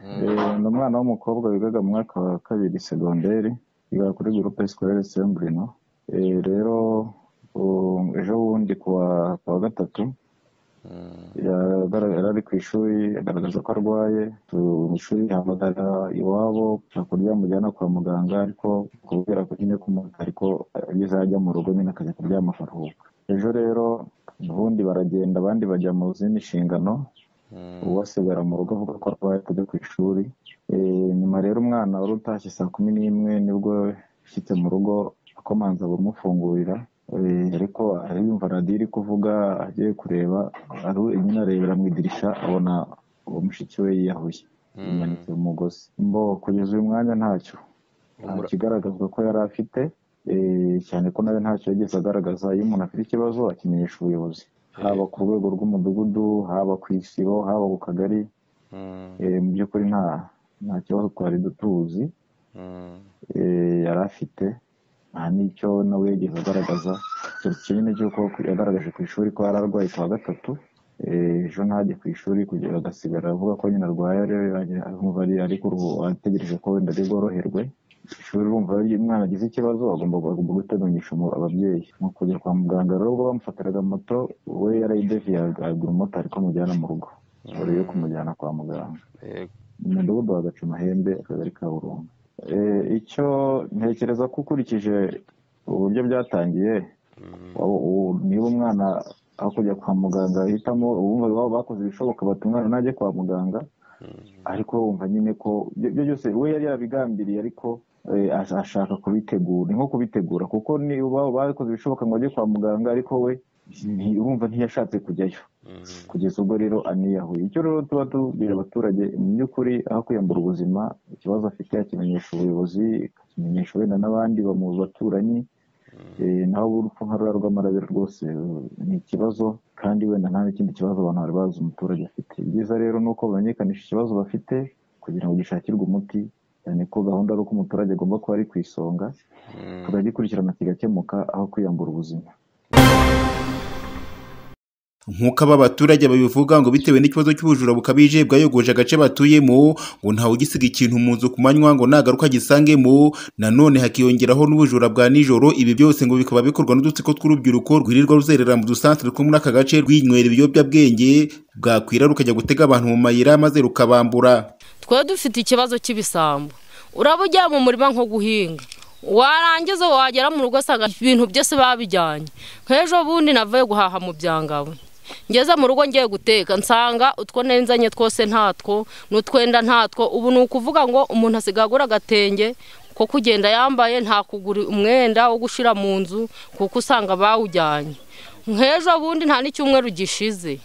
ndi umwana w'umukobwa wigaga mu mwaka wa kabiri segonderi yiga kuri groupe scolaire Saint Bruno rero ejo bundi kuwa gatatu yari ari ku ishuri agaragaza ko arwaye mu ishuri hamagara iwabo hakurya mujyana kwa muganga ariko kubera ko nyine kumuta ariko ageze ajya mu rugo nyine akajya kuryama akaruhuka ejo rero ubundi baragenda abandi bajya mu zindi nshingano uwasigara mu rugo avuga ko arwaye kujya ku ishuri nyuma rero umwana wari utashye saa kumi n'imwe nibwo yashyitse mu rugo akomanza bamufungurira ariko ariyumva radiyo iri kuvuga agiye kureba nyine arebera mu idirishya abona uwo mushiki we yiyahuye yimanitse umugozi mbo kugeza uyu mwanya ntacyo nta kigaragazwa ko yari afite cyane ko nawe ntacyo yageze agaragaza iyo umuntu afite ikibazo akimenyesha ubuyobozi haba ku rwego rw'umudugudu haba ku isibo haba ku kagari mu by'ukuri nta kibazo twari tuzi yari afite nta n'icyo nawe yigeze agaragaza kimwe cy'uko yagaragaje ku ishuri ko yari arwaye ku wa gatatu ejo ntajya ku ishuri kugira agasigara avuga ko nyine arwaye ariko ategereje ko wenda ari bworoherwe ishuri urumva iyo umwana agize ikibazo agomba guteganyisha ababyeyi mu kujya kwa muganga rero ubwo bamufatiraga moto we yarayideviyaga agura umumotari ko amujyana mu rugo mbere yo kumujyana kwa muganga mu mudugudu wa gacumahembe akagari ka burundu icyo ntekereza ko ukurikije uburyo byatangiye niba umwana aho kujya kwa muganga ahitamo ubu bakoze ibishoboka bati umwana ntajye kwa muganga ariko wumva nyine ko ibyo byose we yari yabigambiriye ariko ashaka kubitegura ni nko kubitegura kuko bakoze ibishoboka ngo ajye kwa muganga ariko we urumva ntiyashatse kujyayo kugeza ubwo rero aniyahuye icyo rero tuba tubwira abaturage mu by'ukuri aho kwiyambura ubuzima ikibazo afite akimenyesha ubuyobozi akimenyesha wenda n'abandi mu baturanyi naho urupfu nka ruriya rw'amarabera rwose ni ikibazo kandi wenda nta n'ikindi kibazo abantu bari bazi umuturage afite ibyiza rero ni uko bamenyekanisha ikibazo bafite kugira ngo gishakirwe umuti cyane ko gahunda ari uko umuturage agomba kuba ari ku isonga tukagikurikirana kigakemuka aho kwiyambura ubuzima nk'uko aba baturage babivuga ngo bitewe n'ikibazo cy'ubujura bukabije bwayogoje agace batuyemo ngo ntawe ugisiga ikintu mu nzu ku manywa ngo nagaruka agisangemo nanone hakiyongeraho n'ubujura bwa nijoro ibi byose ngo bikaba bikorwa n'udutsiko tw'urubyiruko rwirirwa ruzerera mu dusantere two muri aka gace rwinywera ibiyobyabwenge bwakwira rukajya gutega abantu mu mayira maze rukabambura twari dufite ikibazo cy'ibisambo uraba ujya mu murima nko guhinga warangiza wagera mu rugo usanga ibintu byose babijyanye nk'ejo bundi navuye guhaha mu byangabo ngeze mu rugo ngiye guteka nsanga utwo nenzanye twose ntatwo n'utwenda ntatwo ubu ni ukuvuga ngo umuntu asigaye agura agatenge ko kugenda yambaye nta kugura umwenda wo gushyira mu nzu kuko usanga bawujyanye nk'ejo bundi nta n'icyumweru gishize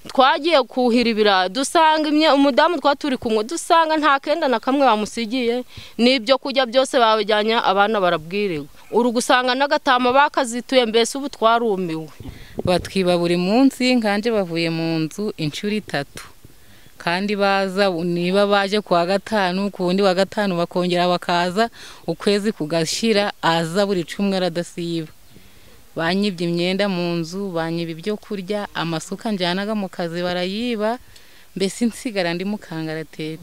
twagiye kuhira ibirayi dusanga umudamu twa turi kumwe dusanga nta kenda na kamwe bamusigiye n'ibyo kurya byose babijyanye abana barabwiriwe uru gusanga n'agatama bakazituye mbese ubu twarumiwe batwiba buri munsi nkanje bavuye mu nzu inshuro itatu kandi baza niba baje ku wa gatanu ku wundi wa gatanu bakongera bakaza ukwezi kugashyira aza buri cumi aradasiba banyibye imyenda mu nzu banyiba ibyo kurya amasuka njyanaga mu kazi barayiba mbese nsigara ndi mukangaratete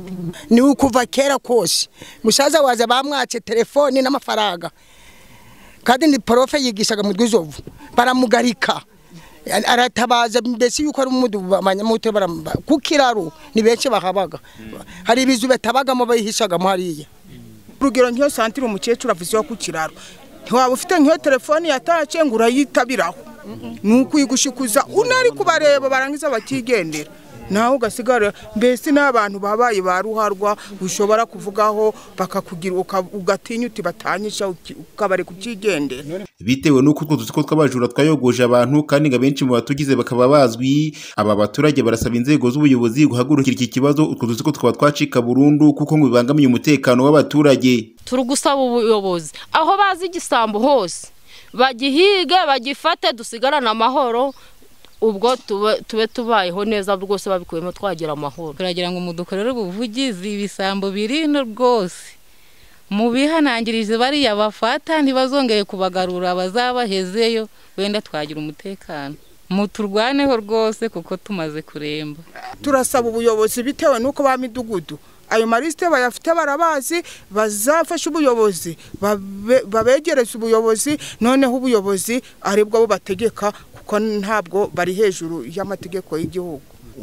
ni ukuva kera kose musaza waza bamwace telefoni n'amafaranga kandi ni porofe yigishaga mu rwizovu baramugarika aratabaza mbese yuko ari umudugudu ku kiraro ni benshi bahabaga hari ibizu batabagamo bayihishagamo hariya urugero nk'iyo santire umukecuru avuzeho ku kiraro ntiwaba ufite nk'iyo telefoni yatace ngo urayitabiraho ni ukwigushikuza unari kubareba barangiza bakigendera nawe ugasigara mbese n'abantu babaye ba ruharwa ushobora kuvugaho bakakugira ugatinya uti batanyisha ukabari kubyigendera bitewe n'uko utwo dutsiko tw'abajura twayogoje abantu kandi ngo abenshi mu batugize bakaba bazwi aba baturage barasaba inzego z'ubuyobozi guhagurukira iki kibazo utwo dutsiko tukaba twacika burundu kuko ngo bibangamiye umutekano w'abaturage turi gusaba ubuyobozi aho bazi igisambo hose bagihige bagifate dusigarane amahoro ubwo tube tubayeho neza rwose babikuyemo twagira amahoro turagira ngo mudukorere ubuvugizi ibisambo birino rwose mu bihanangirije bariya bafata ntibazongeye kubagarura bazabahezeyo wenda twagira umutekano muturwaneho rwose kuko tumaze kuremba turasaba ubuyobozi bitewe n'uko ba midugudu ayo marisite bayafite barabazi bazafashe ubuyobozi babe- babegereze ubuyobozi noneho ubuyobozi aribwo bategeka kuko ntabwo bari hejuru y'amategeko y'igihugu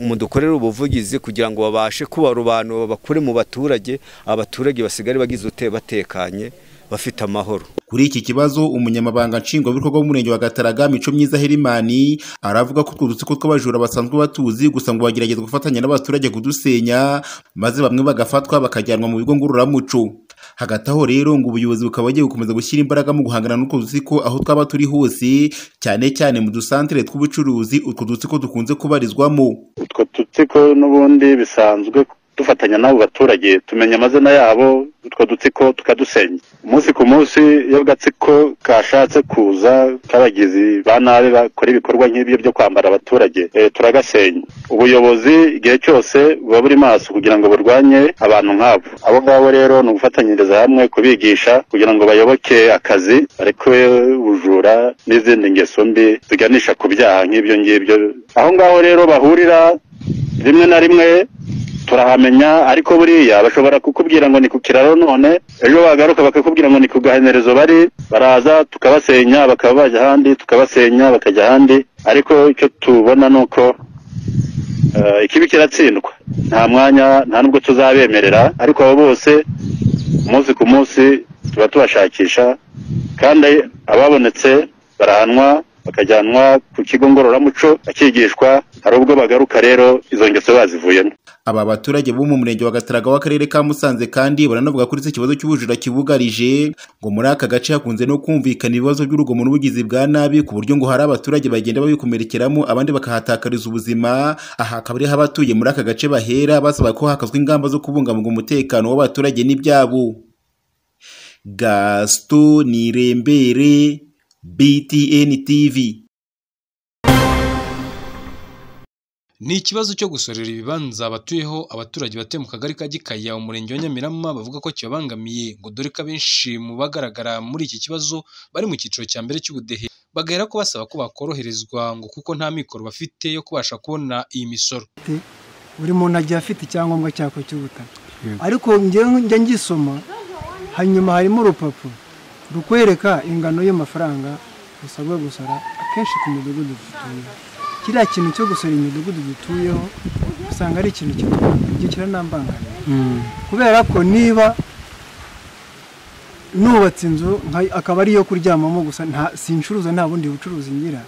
mudukorere ubuvugizi kugira ngo babashe kubarobanura bakure mu baturage abaturage basigare bagize ute batekanye bafite amahoro Kuri iki kibazo umunyamabanga nshingwabikorwa w'umurenge wa Gataraga Mico Myiza Herimani aravuga ko utwo dutsiko tw'abajura basanzwe batuzi gusa ngo bagerageza gufatanya n'abaturage kudusenya maze bamwe bagafatwa bakajyanwa mu bigo ngororamuco. Hagati aho rero ngo ubuyobozi bukaba bugiye gukomeza gushyira imbaraga mu guhangana n'utwo dutsiko aho twaba turi hose cyane cyane mu dusantere tw'ubucuruzi utwo dutsiko dukunze kubarizwamo. utwo dutsiko n'ubundi bisanzwe dufatanya n'abo baturage tumenya amazina yabo utwo dutsiko tukadusenya umunsi ku munsi iyo agatsiko kashatse kuza k'abagizi ba nabi bakora ibikorwa nk'ibyo byo kwambara abaturage eh, turagasenya ubuyobozi igihe cyose buba buri maso kugira ngo burwanye abantu nk'abo abo ngabo rero ni ugufatanyiriza hamwe kubigisha kugira ngo bayoboke akazi bareke ubujura n'izindi ngeso mbi ziganisha ku byaha nk'ibyo ngibyo aho ngaho rero bahurira rimwe na rimwe turahamenya ariko buriya bashobora kukubwira ngo ni ku kiraro none ejo bagaruka bakakubwira ngo ni ku gahenerezo bari baraza tukabasenya bakaba bajya ahandi tukabasenya bakajya ahandi ariko icyo tubona ni uko eh, ikibi kiratsindwa nta mwanya nta nubwo tuzabemerera ariko abo bose umunsi ku munsi tuba tubashakisha kandi ababonetse barahanwa bakajyanwa ku kigo ngororamuco bakigishwa hari ubwo bagaruka rero izo ngeso bazivuyemo Aba baturage bo mu murenge wa Gataraga w'akarere ka Musanze kandi baranavuga kuri iki kibazo cy'ubujura kibugarije ngo muri aka gace hakunze no kumvikana ibibazo by'urugomo n'ubugizi bwa nabi ku buryo ngo hari abaturage bagenda babikomerekeramo abandi bakahatakariza ubuzima aha akaba ariho abatuye muri aka gace bahera basaba ko hakazwa ingamba zo kubungabunga umutekano w'abaturage n'ibyabo Gaston Nirembere BTN TV Ni ikibazo cyo gusorera ibibanza abatuyeho abaturage batuye mu kagari ka Gikaya umurenge wa Nyamirama bavuga ko kibabangamiye ngo dore ko abenshi mu bagaragara muri iki kibazo bari mu cyiciro cya mbere cy'ubudehe bagahera ko basaba ko bakoroherezwa ngo kuko nta mikoro bafite yo kubasha kubona iyi misoro buri muntu agiye afite icyangombwa cyako cy'ubutaka ariko njyewe njya ngisoma hanyuma harimo urupapuro rukwereka ingano y'amafaranga usabwa gusora akenshi ku midugudu dutuyeho kiriya kintu cyo gusora imidugudu dutuyeho usanga ari ikintu kigira kiranambangamira kubera ko niba nubatse inzu nka- akaba ariyo kuryamamo gusa nta sincuruza nta bundi bucuruzi ngira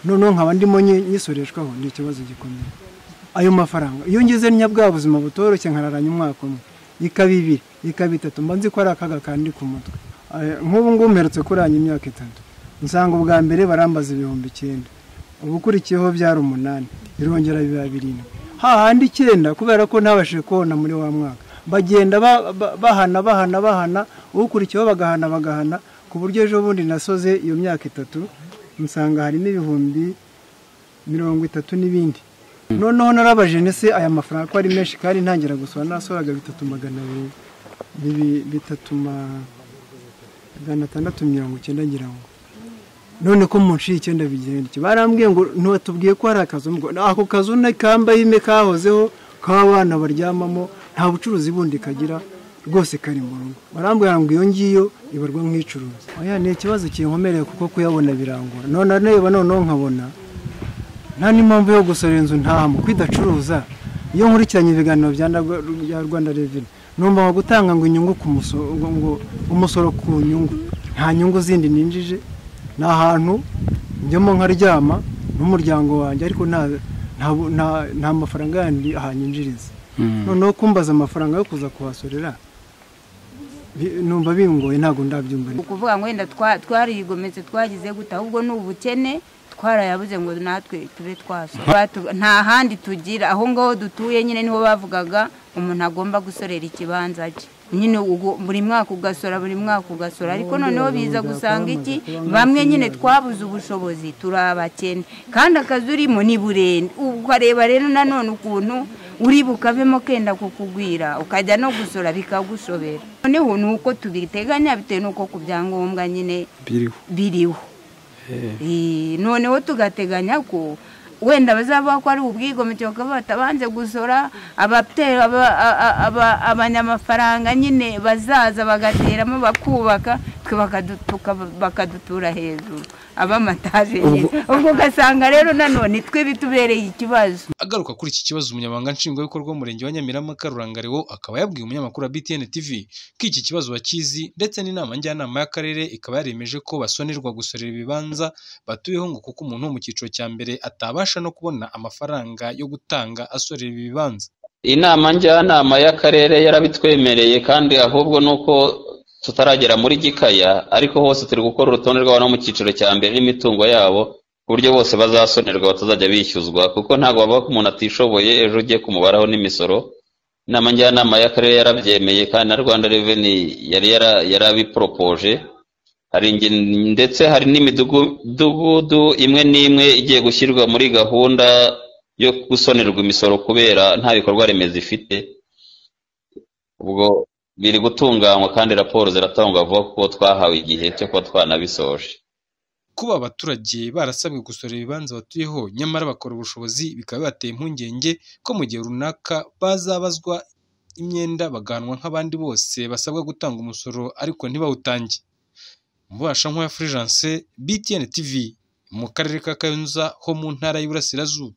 noneho nkaba ndimo nyi- nyisoreshwaho ni ikibazo gikomeye ayo mafaranga iyo ngeze nya bwa buzima butoroshye nkararanya umwaka umwe ikaba ibiri ikaba itatu mba nzi ko ari akaga kandi ku mutwe Eh, nk'ubu ngubu mperutse kuranya imyaka itatu nsanga ubwa mbere barambaza ibihumbi icyenda ubukurikiyeho byari umunani birongera biba birindwi hahandi icyenda kubera ko ntabashije kubona muri wa mwaka bagenda ba- ba- bahana bahana bahana ukurikiyeho bagahana bagahana ku buryo ejo bundi nasoze iyo myaka itatu nsanga harimo ibihumbi mirongo itatu n'ibindi noneho narabaje nese aya mafaranga ko ari menshi kandi ntangira gusora nasoraga bitatu magana abiri bibi- bitatu magana atandatu mirongo icyenda ngira ngo none ko mu nshuro icyenda bigenda iki barambwiye ngo ntiwatubwiye ko hari akazu ngo ako kazu ni kambayime kahozeho k'abana baryamamo nta bucuruzi bundi kagira rwose kari mu rugo barambwira ngo iyo ngiyo ibarwa nk'icuruza oya ni ikibazo kinkomereye kuko kuyabona birangora none areba noneho nkabona nta n'impamvu yo gusora inzu ntaha mu kwidacuruza iyo nkurikiranye ibiganiro bya Ndagwa- bya rwanda reveni numva ngo gutanga ngo inyungu ku musoro ngo ngo umusoro ku nyungu nta nyungu zindi ninjije ni ahantu njyamo nkaryama n'umuryango wanjye ariko nta nta bu- nta- nta mafaranga yandi ahanyinjiriza noneho kumbaza amafaranga yo kuza kuhasorera bi- numva bingoye ntabwo ndabyumva ukuvuga ngo wenda twa- twarigometse twagize gute ahubwo ni ubukene twarayabuze ngo natwe tube twasora Batu- nta handi tugira aho ngaho dutuye nyine niho bavugaga umuntu agomba gusorera ikibanza cye nyine ugu- buri mwaka ugasora buri mwaka ugasora ariko noneho biza gusanga iki bamwe nyine twabuze ubushobozi turi abakene kandi akazi urimo ni burende ukareba rero nanone ukuntu uri bukavemo kenda kukugwira ukajya no gusora bikagushobera noneho ni uko tubiteganya bitewe n'uko ku byangombwa nyine biriho Eh, noneho tugateganya ko wenda bazaba ko ari ubwigomeke bakaba batabanze gusora abatera aba- a- a- abanyamafaranga nyine bazaza bagateramo bakubaka twe bakadutuka bakadutura hejuru abamataje ubwo ugasanga rero nanone twe bitubereye ikibazo agaruka kuri iki kibazo umunyamabanga nshingwabikorwa w'umurenge wa Nyamirama Karurangariwo akaba yabwiye umunyamakuru wa BTN TV ko iki kibazo bakizi ndetse n'inama njyanama y'akarere ikaba yaremeje ko basonerwa gusorera ibibanza batuyeho ngo kuko umuntu wo mu cyiciro cya mbere atabasha no kubona amafaranga yo gutanga asorera ibi bibanza inama njyanama y'akarere yarabitwemereye kandi ahubwo nuko tutaragera muri gikaya ariko hose turi gukora urutonde rw'abantu bo mu cyiciro cya mbere n'imitungo yabo ku buryo bose bazasonerwa batazajya bishyuzwa kuko ntabwo bavuga ko umuntu atishoboye ejo ugiye kumubaraho n'imisoro inama njyanama y'akarere yarabyemeye kandi na rwanda reveni yari yara- yarabiporopoje hari inge- ndetse hari n'imidugudu imwe n'imwe igiye gushyirwa muri gahunda yo gusonerwa imisoro kubera nta bikorwa remezo ifite ubwo biri gutunganywa kandi raporo ziratangwa vuba kuko twahawe igihe cyo kuba twanabisoje kuba abaturage barasabwe gusorera ibibanza batuyeho nyamara bakora ubushobozi bikaba bibateye impungenge ko mu gihe runaka bazabazwa imyenda baganwa nk'abandi bose basabwa gutanga umusoro ariko ntibawutange mubasha nk'uwa Fulgence BTN TV mu karere ka Kayonza ho mu ntara y'Iburasirazuba